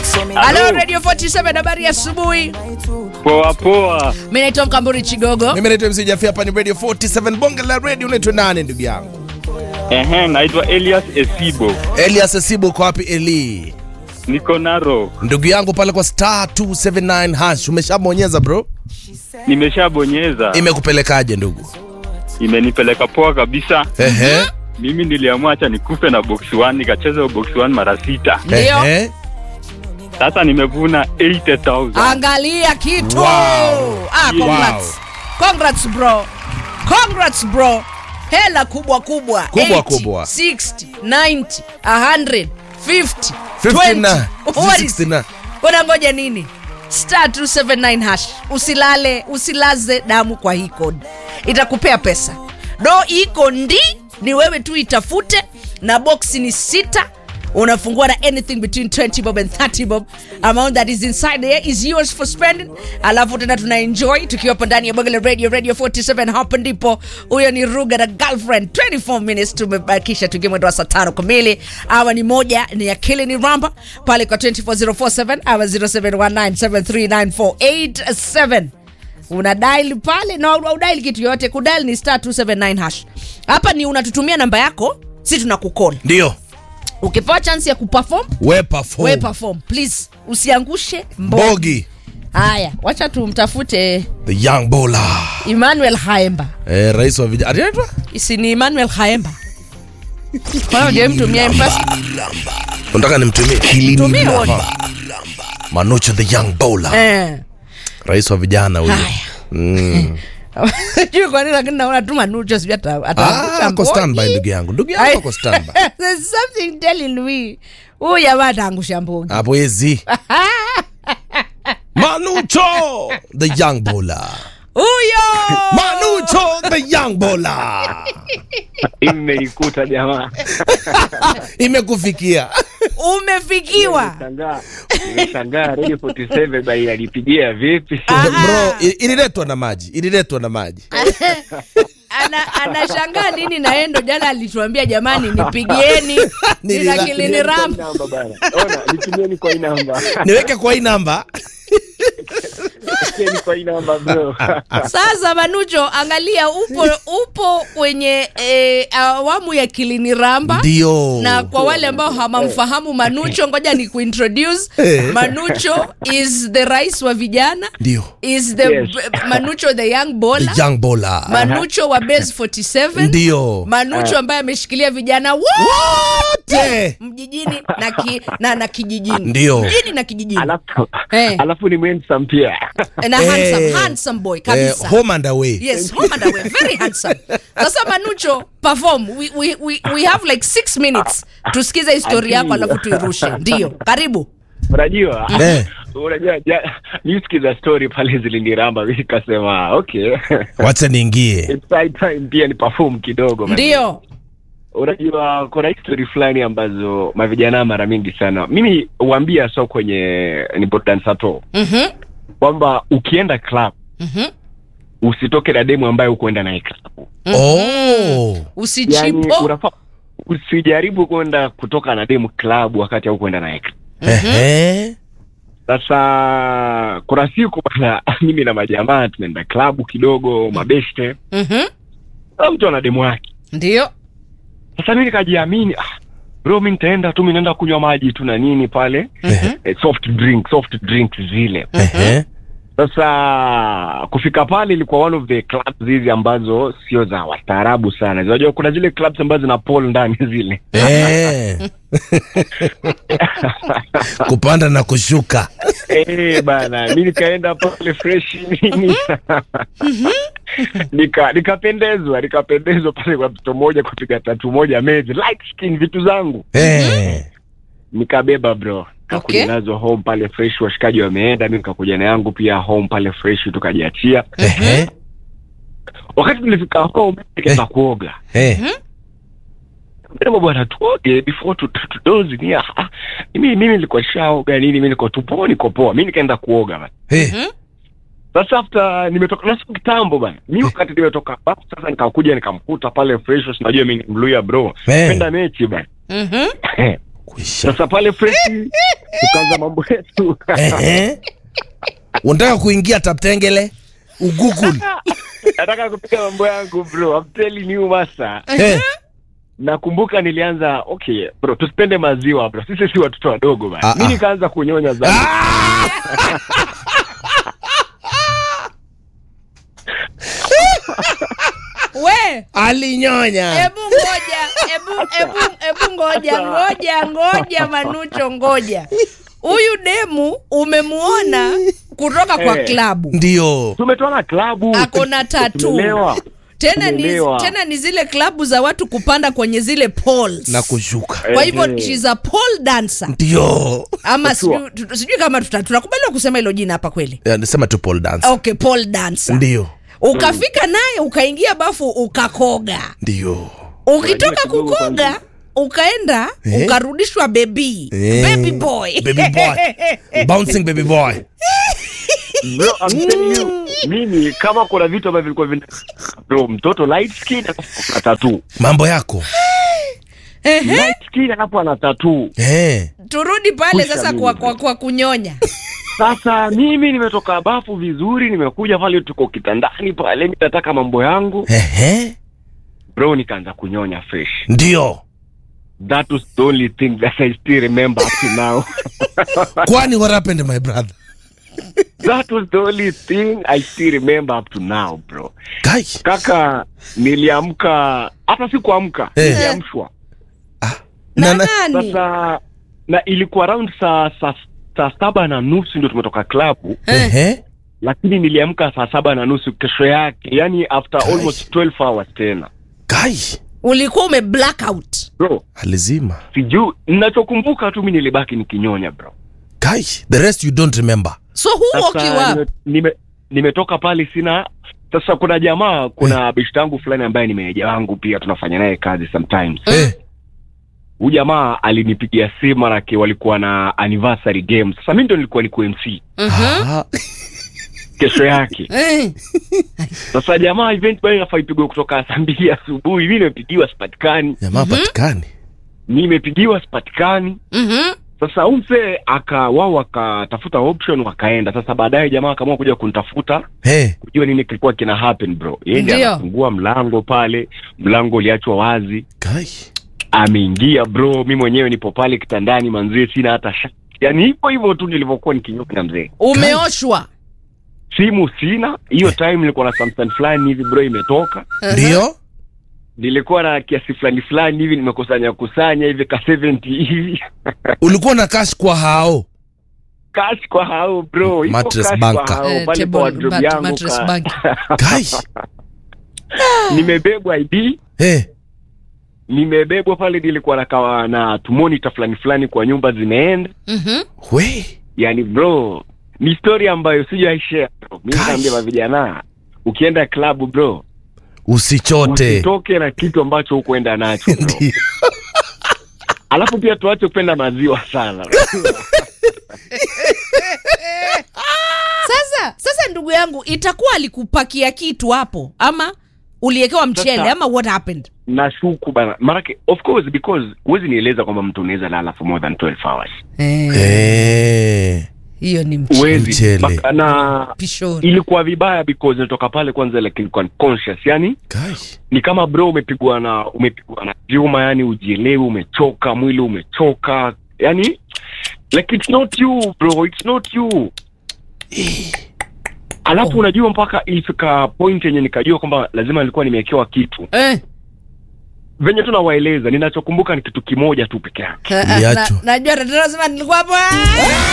Halo Radio 47 habari ya asubuhi. Poa poa. Mimi naitwa Mkamburi Chigogo. Mimi naitwa MC Jafia, hapa ni Radio 47 bonge la radio. Unaitwa nani ndugu yangu? Ehe, naitwa Elias Esibo. Elias Esibu, uko wapi Eli? Niko Naro. Ndugu yangu pale kwa star 279 hash umeshabonyeza bro? Nimeshabonyeza. Imekupelekaje ndugu? Imenipeleka poa kabisa. Ehe. Mimi niliamua acha nikufe na box 1 nikacheza box 1 mara sita. Ndio. Ehe. Sasa nimevuna 80,000. Angalia kitu. Wow. Ah, congrats. Congrats bro. Congrats bro. Hela kubwa kubwa. Kubwa 80, kubwa. 60, 90, 100, 50, 50 20. na What is- 60 na Unangoja nini? Star 279 hash. Usilale, usilaze damu kwa hii code. Itakupea pesa. Do iko ndi ni wewe tu itafute na box ni sita unafungua na anything between 20 bob and 30 bob amount that is inside there is yours for spending alafu tena tuna enjoy tukiwapo ndani ya bogele radio radio 47 hapo ndipo huyo ni ruga na girlfriend 24 minutes tumebakisha tuingie mwendo wa saa tano kamili awa ni moja ni akili ni ramba pale kwa 24047 awa 0719739487 una dial pale na no, udail kitu yoyote kudial ni star 279 hash hapa ni unatutumia namba yako si tunakukol ndio ukipewa chance ya kuperform we perform. we perform please usiangushe mbogi Bogi haya wacha tumtafute the young bowler emmanuel haemba eh, rais wa vijana anaitwa si ni emmanuel haemba mtumia mpesa unataka nimtumie Tumie wote. Manucho the young bowler eh. rais wa vijana huyu haya mm. juu kwa nini lakini naona tu manucho sijui ata- ah, ataangusha ako standby mbogi. ndugu yangu ndugu yangu Ai. ako standby There's something telling me huyu jamaa ataangusha mbogi hapo ezi Manucho the young bowler huyo Manucho the young bowler Imenikuta jamaa. imekufikia umefikiwa Nimeshangaa. Nimeshangaa Radio 47 bai alipigia vipi? Ah. bro i- ililetwa na maji ililetwa na maji ana anashangaa nini na yeye ndo jana alituambia jamani nipigieni Nilila- nina kilini ram Namba bana. Ona, nitumieni kwa hii namba. niweke kwa hii namba Nitumieni kwa hii namba bro. sasa manucho angalia upo upo kwenye eh, awamu ya kilini ramba ndio na kwa wale ambao hamamfahamu manucho ngoja ni kuintroduce Eh. manucho is the rais wa vijana ndio is the Yes. manucho the young the bola young bowler manucho wa base 47 ndio manucho ambaye ameshikilia vijana wote wote mjijini na, ki, na, na kijijini Ndio. mjini na kijijini Alafu Eh. alafu ni handsome pia. na Eh. handsome, handsome boy eh, kabisa home and away yes home and away very handsome sasa manucho perform we, we, we, we have like six minutes tusikize historia yako alafu tuirushe ndio karibu Unajua? Eh. Unajua ja, nisikiza story pale ziliniramba mimi nikasema okay. wacha niingie It's high time pia ni perform kidogo. man. ndio Unajua kuna history fulani ambazo mavijana mara mingi sana mimi huambia so kwenye nipo dansato Mhm, kwamba ukienda club mhm. usitoke na demu ambaye ukuenda naye club. oh Yani usichipo unafaa usijaribu kwenda kutoka na demu club wakati haukwenda naye club. Ehe. Sasa kuna siku bana, mimi na majamaa tunaenda klabu kidogo, mabeste, Mhm, kila mtu ana demu wake. ndio Sasa mimi nikajiamini, ah, bro, mi nitaenda tu, mi naenda kunywa maji tu na nini pale, eh, soft drink, soft drinks zile. Ehe. Sasa kufika pale ilikuwa one of the clubs hizi ambazo sio za wastaarabu sana. Unajua kuna zile clubs ambazo zina pool ndani zile. Eh. kupanda na kushuka Eh bana, mi nikaenda pale fresh nini nika nikapendezwa nikapendezwa pale kwa mtoto mmoja kupiga tatu moja mezi light skin vitu zangu Eh. nikabeba bro kakuja Okay. nazo home pale fresh washikaji wameenda mi nikakuja na yangu pia home pale fresh tukajiachia Ehe. wakati tulifika home nikaenda kuoga Eh. Sema bwana tuoge before tu- tu- tudozi ni ah, ah, mimi mimi nilikuwa shaoga nini mimi niko tupo niko poa mimi nikaenda kuoga bana Eh. sasa after nimetoka na siku kitambo bana mi wakati nimetoka bafu sasa nikakuja nikamkuta pale fresh unajua mimi ni mluya bro Eh. penda mechi bana Mhm. Kwisha. sasa pale freshi tukaanza mambo yetu Ehe. unataka kuingia taptengele ugugul nataka kupiga mambo yangu bro I'm telling you masa Eh, nakumbuka nilianza okay bro tusipende maziwa bro sisi si watoto wadogo Ah, bana mi ah. nikaanza kunyonya zangu we alinyonya hebu ngoja hebu hebu hebu ngoja ngoja ngoja manucho ngoja huyu demu umemuona kutoka kwa Eh. klabu ndio tumetoana klabu Ako na tattoo. tumelewa tena ni, Tumelewa. tena ni zile klabu za watu kupanda kwenye zile poles na kushuka kwa hivyo Ehe. she's a pole dancer ndio ama Sure. sijui tu- sijui kama tuta- tunakubaliwa kusema hilo jina hapa kweli Ya, nisema tu pole dance okay pole dancer ndio ukafika naye ukaingia bafu ukakoga ndio ukitoka Unajua kidogo kukoga kwanza. ukaenda Eh? ukarudishwa bebi Eh. baby boy baby boy bouncing baby boy bro I'm telling you mimi kama kuna vitu ambavyo vilikuwa vina bro mtoto light skin alafu ana tattoo mambo yako Ehe. light skin alafu ana tattoo eh. turudi pale Pusha sasa mimi. kwa, kwa, kwa kunyonya sasa mimi nimetoka bafu vizuri nimekuja pale tuko kitandani pale mi nataka mambo yangu Ehe. bro nikaanza kunyonya fresh ndio that was the only thing that I still remember up to now kwani what happened my brother that was the only thing I still remember up to now bro kai kaka niliamka hata si kuamka Eh. niliamshwa na na, na, nani sasa na ilikuwa around saa saa saa saba na nusu ndio tumetoka klabu Ehe. lakini niliamka saa saba na nusu kesho yake yani after Kai. almost 12 hours tena kai ulikuwa ume blackout bro alizima sijuu ninachokumbuka tu mi nilibaki nikinyonya bro kai the rest you don't remember so who woke you sasa up nime, nime, nimetoka pale sina sasa kuna jamaa kuna beshte yangu fulani ambaye ni meneja wangu pia tunafanya naye kazi sometimes eh. huyu jamaa alinipigia simu manake walikuwa na anniversary game sasa mi ndo nilikuwa ni mc Mhm. Ah. kesho yake Eh. sasa jamaa event bado inafaa ipigwe kutoka saa mbili asubuhi mi nimepigiwa sipatikani jamaa patikani nimepigiwa sipatikani Mhm. sasa umse aka wao wakatafuta option wakaenda sasa baadaye jamaa akaamua kuja kunitafuta hey. kujua nini kilikuwa kina happen bro yeye ndiye Ndio. anafungua mlango pale mlango uliachwa wazi kai ameingia bro mi mwenyewe nipo pale kitandani manzie sina hata shati yaani hivyo hivyo tu nilivyokuwa nikinyonya mzee umeoshwa simu sina hiyo time nilikuwa na samsung fulani hivi bro imetoka ndio nilikuwa na kiasi fulani fulani hivi nimekusanya kusanya hivi ka 70 hivi ulikuwa na cash kwa hao cash kwa hao bro Iko Mattress cash banker. kwa hao Eh, pale table kwa wardrobe mat- yangu mattress ka- bank. kai nimebebwa id hey. nimebebwa pale nilikuwa nakawa na tumonita fulani fulani kwa nyumba zimeenda Mhm. we yani bro ni story ambayo sijaishare bro mi Gosh. naambia vijana ukienda klabu bro usichote usitoke na kitu ambacho hukuenda nacho bro Ndio. alafu pia tuache kupenda maziwa sana sasa sasa ndugu yangu itakuwa alikupakia kitu hapo ama uliekewa mchele Sasa- ama what happened nashuku bana marake of course because huwezi nieleza kwamba mtu unaweza lala for more than 12 hours Eh. hiyo ni mch- huwezi Mchele. Baka- na pishori ilikuwa vibaya because nitoka pale kwanza like nilikuwa conscious yani Kai. ni kama bro umepigwa na umepigwa na vyuma yani ujielewi umechoka mwili umechoka yani like it's not you bro it's not you alafu Oh. unajua mpaka ilifika point yenye nikajua kwamba lazima nilikuwa nimewekewa kitu eh. venye tu nawaeleza ninachokumbuka ni kitu kimoja tu peke yake Na- Uliachwa. najua tatizo lazima nilikuwa hapo ah!